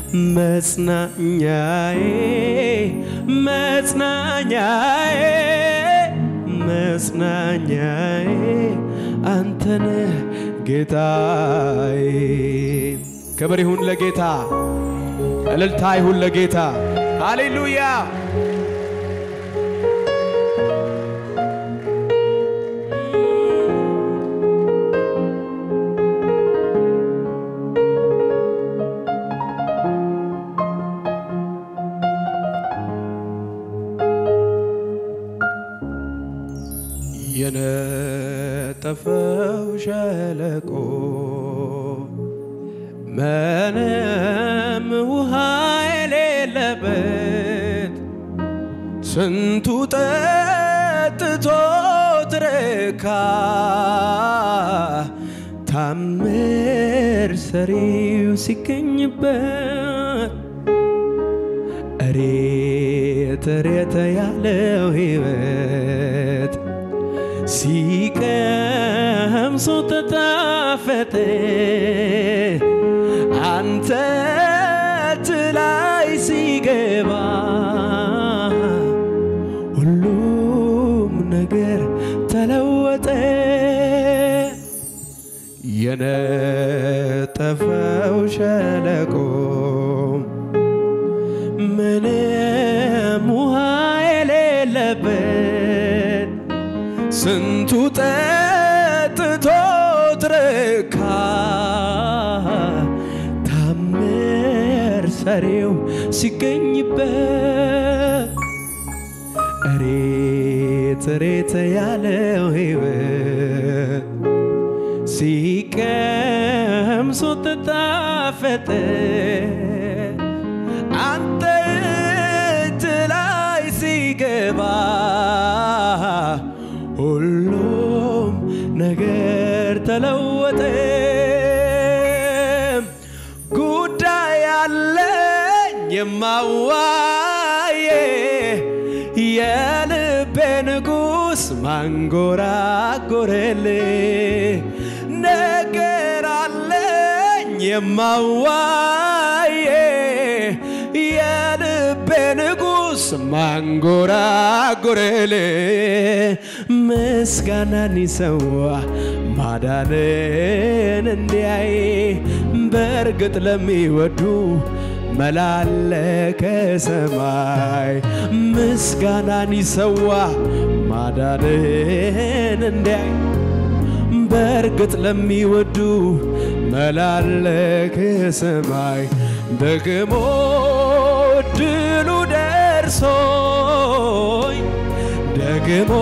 መጽናኛዬ መጽናኛዬ መጽናኛዬ አንተነ ጌታዬ። ክብር ይሁን ለጌታ፣ እልልታ ይሁን ለጌታ። ሃሌሉያ የነጠፈው ሸለቆ ምንም ውሃ የሌለበት ስንቱ ጠጥቶ ትረካ ታምር ሰሪው ሲገኝበት እሬት እሬት ያለው ሕይወት ሲቀምሱ ተጣፈጠ አንተ ላይ ሲገባ ሁሉም ነገር ተለወጠ። የነጠፈው ሸለቆ ምንም ውሃ የሌለበት ስንቱ ጠጥቶ ትረካ ታምር ሰሪው ሲገኝበት እሬት እሬት ያለው ሕይወት ሲቀምሱ ተጣፈጠ አንተ እጅ ላይ ሲገባ ሁሉም ነገር ተለወጠ። ጉዳይ አለኝ የማዋዬ የልቤ ንጉሥ ማንጎራጎረልኝ ነገር አለኝ የማዋዬ የልቤ ንጉሥ ማንጎራጎረልኝ ምስጋናን ይሰዋ ማዳንን እንዲያይ በእርግጥ ለሚወዱ መላለከ ሰማይ ምስጋናን ይሰዋ ማዳንን እንዲያይ በእርግጥ ለሚወዱ መላለከ ሰማይ ደግሞ ድሉ ደርሶኝ ደግሞ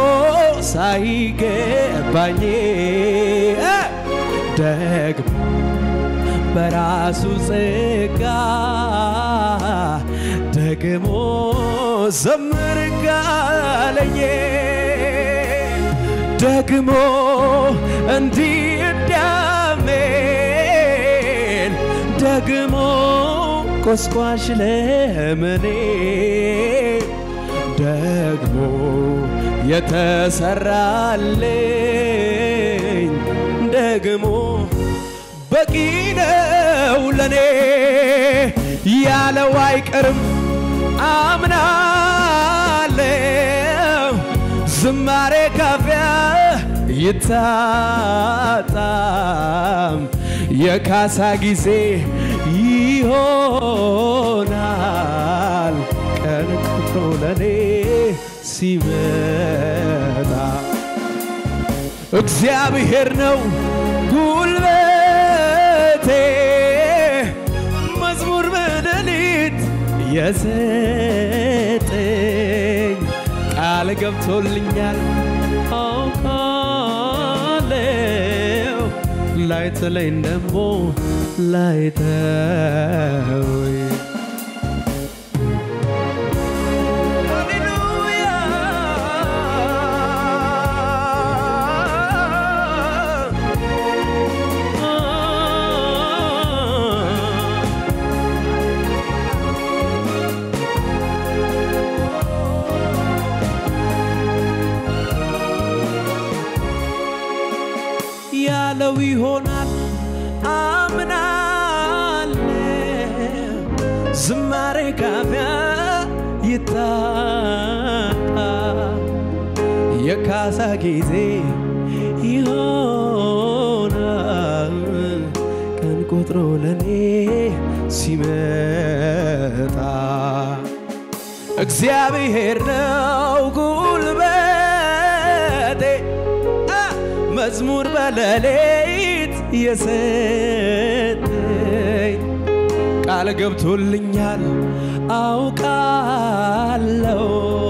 ሳይገባኝ ደግሞ በራሱ ጸጋ ደግሞ ዘምር ጋለኝ ደግሞ እንዲህ እንዳሜን ደግሞ ቆስቋሽ ለምኔ ደግሞ የተሰራልኝ ደግሞ በቂ ነው ለኔ ያለው አይቀርም አምናለው ዝማሬ ካፊያ ይታጣም የካሳ ጊዜ ይሆናል ቀን ቆጥሮ ለኔ ሲመጣ እግዚአብሔር ነው ጉልበቴ መዝሙር በሌሊት የሰጠኝ ቃል ገብቶልኛል አውቃለው ላይጥለኝ ደሞ ላይተወኝ ሃሌሉያ ያለው ይሆናል አምናለው ዝማሬ ካፊያ ይታጣ የካሳ ጊዜ ይሆናል ቀን ቆጥሮ ለኔ ሲመጣ እግዚአብሔር ነው ጉልበቴ አ መዝሙር በሌሊት የሰጠኝ ቃል ገብቶልኛል አውቃለው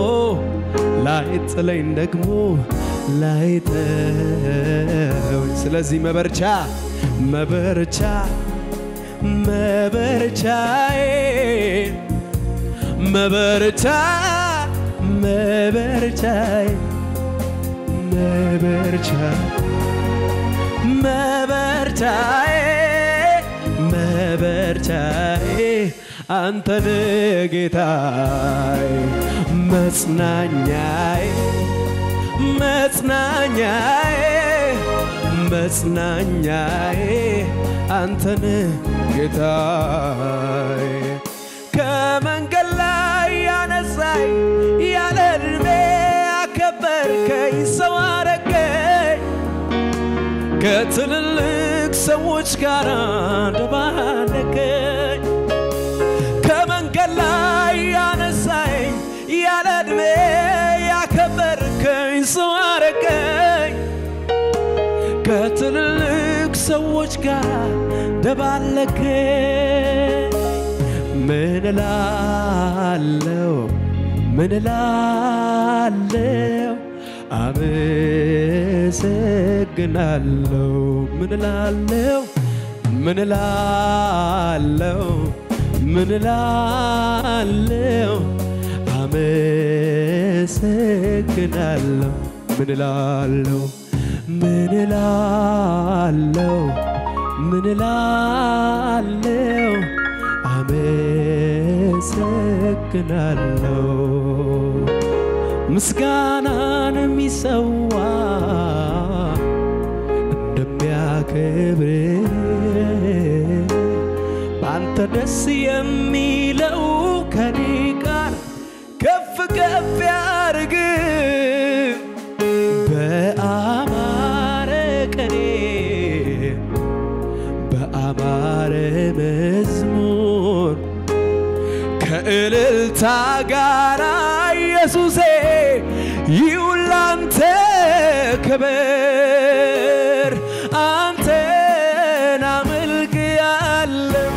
ላይጥለኝ ደግሞ ላይተወኝ ስለዚህ መበርቻ መበርቻ መበርቻዬ መበርቻ መበርቻዬ መበርቻ መበርቻዬ መበርቻዬ አንተን ጌታዬ መጽናኛዬ መጽናኛዬ መጽናኛዬ አንተን ጌታዬ ከመንገድ ላይ ያነሳኝ ያለ ዕድሜ አከበርከኝ ሰው አረገኝ ከትልልቅ ሰዎች ጋር ደባለቀኝ ከመንገድ ላይ ያነሳኝ ያለ ዕድሜ ያከበርከኝ ሰው አረገኝ ከትልልቅ ሰዎች ጋር ደባለቀኝ ምን እላለሁ ምን እላለሁ አመሰግናለሁ ምን እላለሁ ምን እላለሁ ምን እላለሁ አመሰግናለሁ ምን እላለሁ ምን እላለሁ ምን እላለሁ አመሰግናለሁ ምስጋናን የሚሰዋ እንደሚያከብር በአንተ ደስ የሚለው ከኔ ጋር ከፍ ከፍ ያርግ በአማረ ቀኔ በአማረ መዝሙር ከእልልታ ጋር ኢየሱሴ ይሁን ላንተ ክብር አንተን አመልክሃለሁ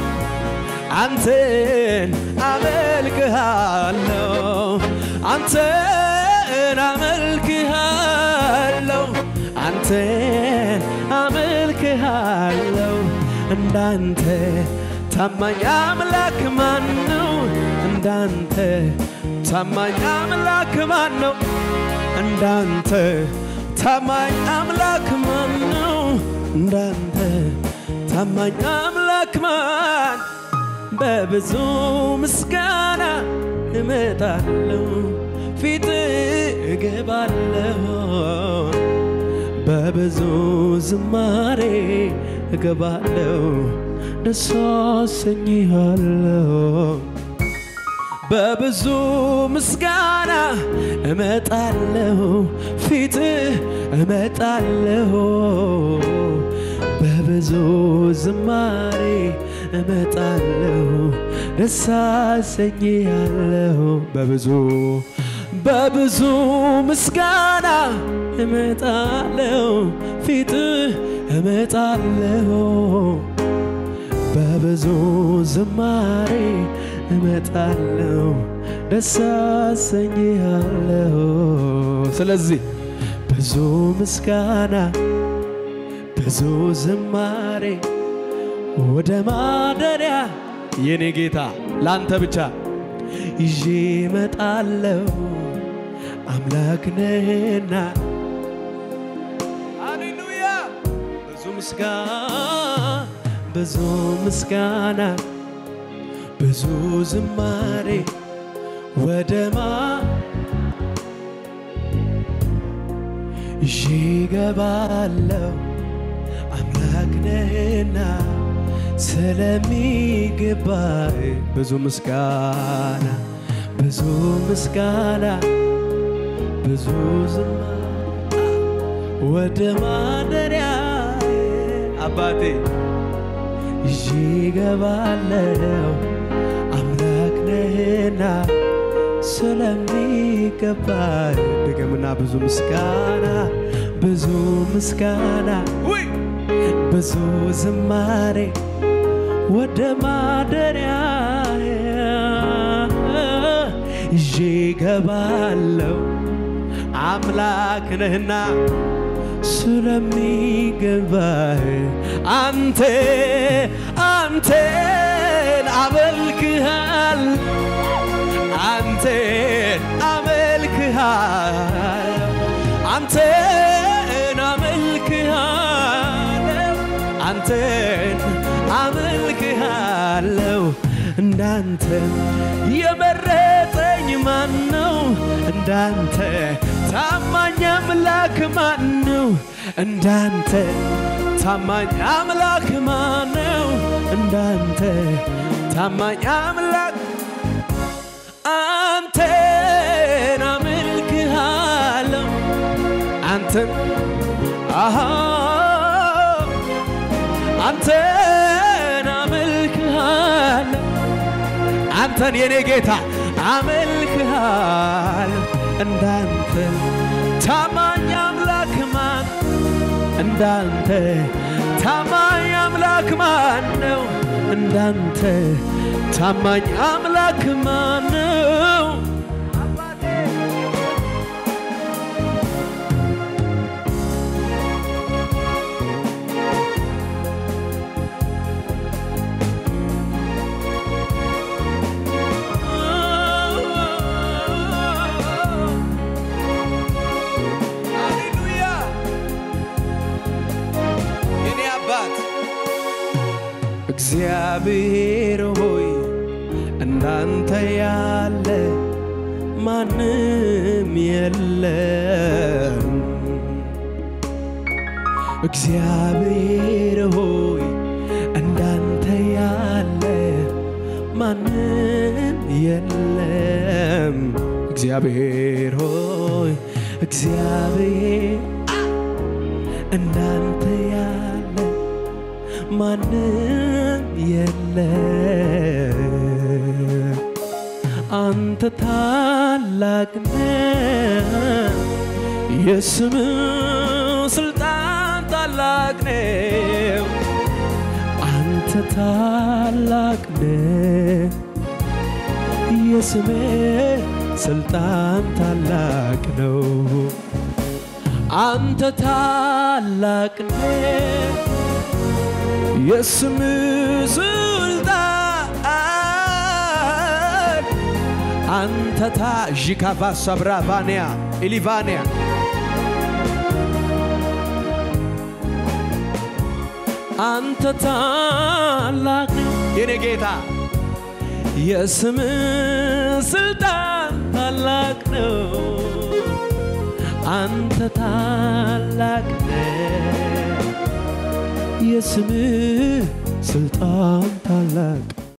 አንተን አመልክሃለሁ አንተን አመልክሃለሁ አንተን አመልክሃለሁ እንዳንተ ታማኝ አምላክ ማን ነው? እንዳንተ ታማኝ አምላክ ማን ነው? እንዳንተ ታማኝ አምላክ ማን ነው? እንዳንተ ታማኝ አምላክ ማን በብዙ ምስጋና እመጣለሁ ፊት እገባለሁ በብዙ ዝማሬ እገባለሁ ደስ አሰኝሃለሁ በብዙ ምስጋና እመጣለሁ ፊት እመጣለሁ በብዙ ዝማሬ እመጣለሁ ደስ አሰኝሃለሁ በብዙ በብዙ ምስጋና እመጣለሁ ፊት እመጣለሁ በብዙ ዝማሬ እመጣለሁ ደስ አሰኝሃለሁ። ስለዚህ ብዙ ምስጋና ብዙ ዝማሬ ወደ ማደሪያ የኔ ጌታ ላንተ ብቻ ይዤ እመጣለሁ አምላክ ነህና ሃሌሉያ ብዙ ምስጋና ብዙ ምስጋና ብዙ ዝማሬ ወደማ ይዤ እገባለሁ አምላክ ነህና ስለሚገባህ ብዙ ምስጋና ብዙ ምስጋና ብዙ ዝማሬ ወደ ማደሪያ አባቴ ይዤ እገባለሁ አምላክ ነህና ስለሚገባህ ድገምና ብዙ ምስጋና ብዙ ምስጋና ውይ ብዙ ዝማሬ ወደ ማደሪያ ይዤ እገባለሁ አምላክ ነህና ስለሚገባህ አንተ አንተን አመልክሃል አንተን አመልክሃል አንተን አመልክሃለሁ አንተን አመልክሃለሁ እንዳንተ የመረጠኝ ማን ነው? እንዳንተ ታማኝ አምላክ ማን ነው? እንዳንተ ታማኝ አምላክ ማን ነው? እንዳንተ ታማኝ አምላክ አንተን አመልክሃለሁ አንተን አሃ አንተን አመልክሃለሁ አንተን የኔ ጌታ አመልክሃለሁ እንዳንተ ታማኝ አምላክ ማን እንዳንተ ታማኝ አምላክ ማን ነው? እንዳንተ ታማኝ አምላክ ማን ነው? ሃሌሉያ የኔ አባት እግዚአብሔር ሆይ እንዳንተ ያለ ማንም የለም። እግዚአብሔር ሆይ እንዳንተ ያለ ማንም የለም። እግዚአብሔር ሆይ እግዚአብሔር እንዳንተ ያለ ማንም የለም። አንተ ታላቅ ነህ፣ የስም ስልጣን ታላቅ ነው። አንተ ታላቅ ነህ፣ የስም ስልጣን ታላቅ ነው። አንተ ታላቅ ነህ የስም ስልጣን አንተ ታ ዢካቫ ሰብራቫንያ ኢሊቫንያ አንተ ታላቅ የኔ ጌታ የስም ስልጣን ታላቅ ነው። አንተ ታላቅ ነህ የስምህ ስልጣን ታላቅ